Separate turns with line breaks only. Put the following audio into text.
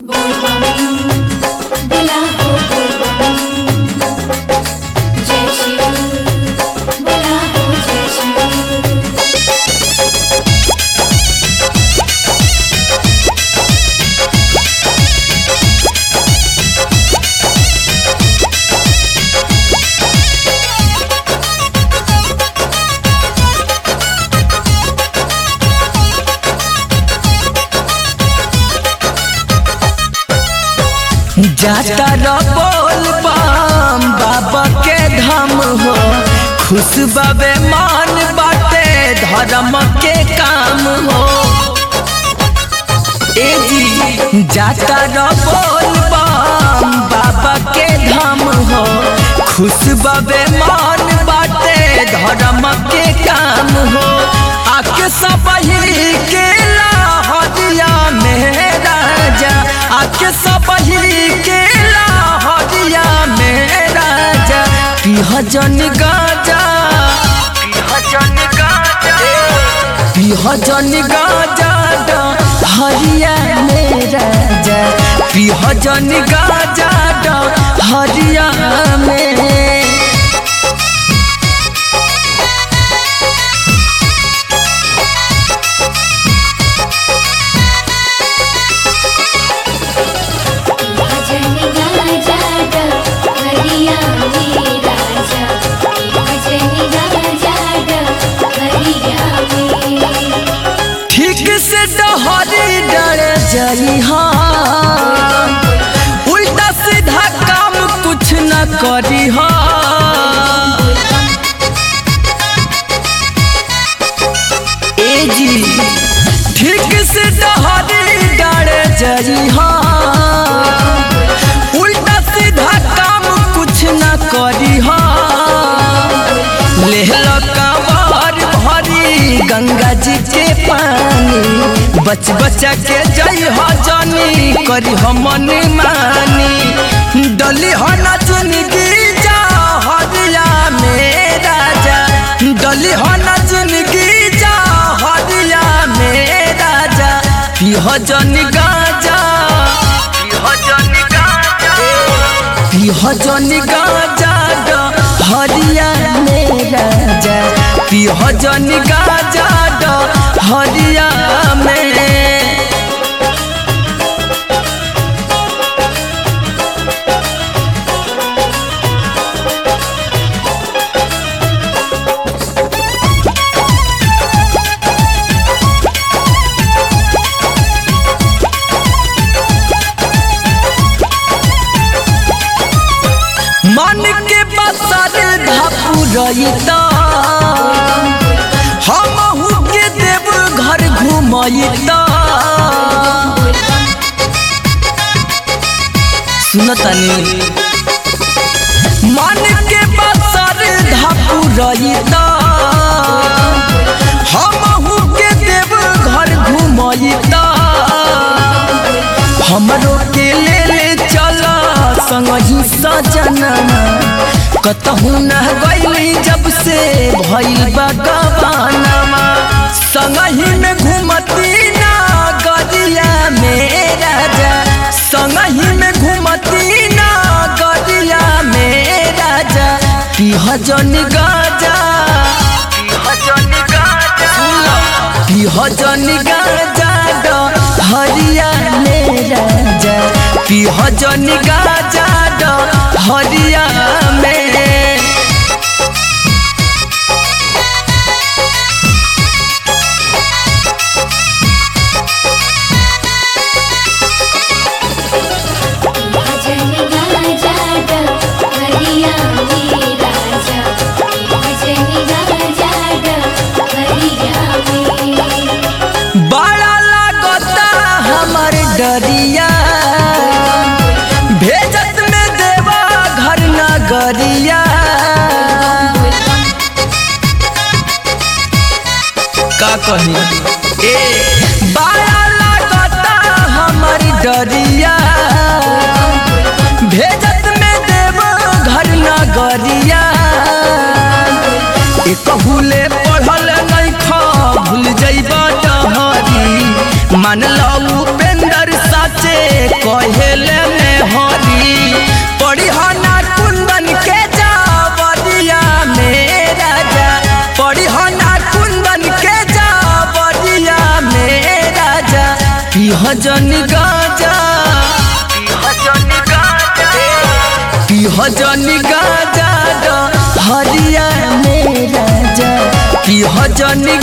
दिला हो जय शिव बोला हो जय शिव
जाता र बोल बम बाबा के धाम हो खुश बाबे मान बाटे धर्म के काम हो ए जी जाता र बोल बम बाबा के धाम हो खुश बाबे मान बाटे धर्म के काम हो आके सब के लाहौरिया में राजा आके सब के लाहौरिया में राजा पिह जन गाजा पिह जन गाजा पिह जन गाजा हरिया में राजा पिह जन गाजा हरिया में
भजन गाजा हरिया में राजा भजन गाजा हरिया में
ठीक से डहरी डर जई हाँ उल्टा सीधा काम कुछ न करी हाँ ए जी ठीक से डहरी डर जई हाँ उल्टा सीधा काम कुछ न करी हाँ लेहल कांवर भरी गंगा जी के पानी बच बचा के जई हो जानी करी हो मन मानी डली हो न जिंदगी जा हरिया में राजा डली हो न जिंदगी जा हरिया में राजा पिह जन गाजा पिह जन गाजा पिह जन गाजा हरिया में राजा पिह जन गाजा हरिया में मन के बसर धापू रही हम के देव घर घुमई सुनतनी मन के बसर धापू रही हम के देव घर घुमई हमरो के ले ले चला संगही सजना कतहू न गईली जब से भइल बा गवानमा संगही में घूमती ना गरिया में राजा संगही में घूमती ना गरिया में राजा पिह जन गाजा पिह जन गाजा पिह जन गाजा हरिया में राजा पिह जन गाजा हरिया में
भजन गाजा हरिया में राजा भजन गाजा हरिया में
बड़ा लागता हमर डरिया भेजत में देवा घर नगरिया का कही ए बड़ा लागता हमर डरिया भेजत में देवा घर नगरिया एक भूले पढ़ल नहीं खा भूल जइबा डहरी मान लो उपेंद्र साचे कर कहेले में हरी पड़ी ना कुंदन के जावरिया में राजा पड़ी ना कुंदन के जावरिया में राजा पिह जन गाजा पिह जन गाजा हरिया में राजा पिह जन